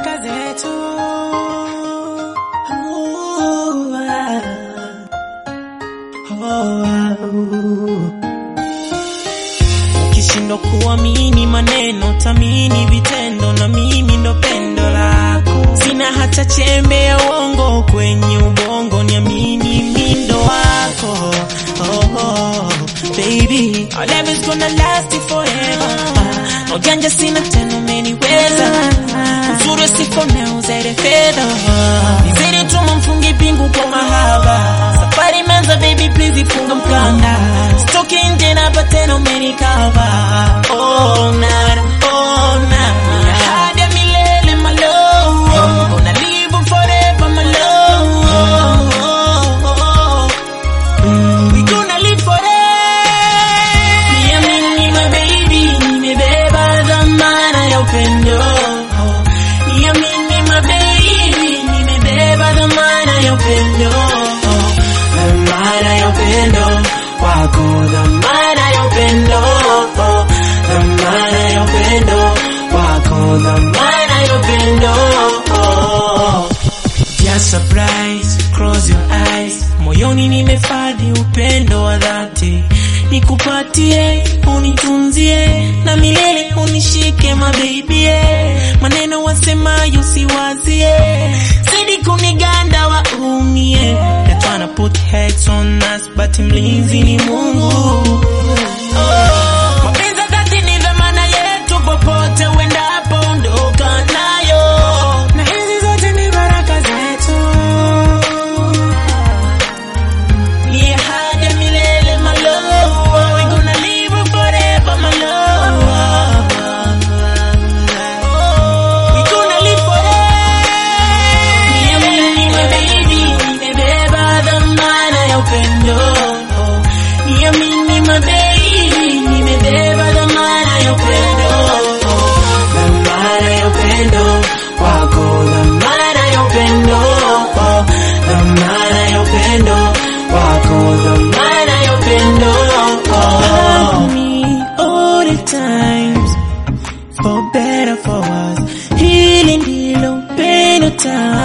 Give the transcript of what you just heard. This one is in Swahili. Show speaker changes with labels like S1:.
S1: baraka zetu. Oh, ah. Oh, ah. Ukishindwa kuamini maneno, tamini vitendo, na mimi ndo pendo lako. Sina hata chembe ya uongo kwenye ubongo, niamini mi ndo wako. Oh, oh, baby, our love is gonna last forever. No janja sina tena, umeniweza uzuri siko na uzere fedha nizidi tuma mfungi pingu kwa mahaba safari imeanza baby please ifunga mkanda stoki nje na patena umenikava oh na oh na hadi ya milele my love gonna live forever my love Mm, we gonna live forever Niamini my baby, nimebeba dhamana ya upendo. Niamini my baby, nimebeba dhamana ya upendo. Dhamana ya upendo wako, dhamana ya upendo. Dhamana ya upendo wako, dhamana ya upendo. Just surprise, close your eyes. Moyoni nimefadhi upendo wa dhati, nikupatie, unitunzie na milele unishike mabibie, maneno wasemayo siwazie, zidi kuniganda waumie. They're tryna put heads on us, but mlinzi ni Mungu. Oh, mapenzi ya dhati ni dhamana yetu, popote uendapo ondoka nayo, na hizi zote ni baraka zetu. Ni ahadi ya milele, my love. We gonna live forever, my love. We gonna live forever. Niamini, my baby, nimebeba dhamana ya upendo. Niamini, my baby, nimebeba dhamana ya upendo. Dhamana ya upendo wako, dhamana ya upendo. Dhamana ya upendo wako, dhamana ya upendo. Love me all the times for better for us. Hili ndilo pendo tamu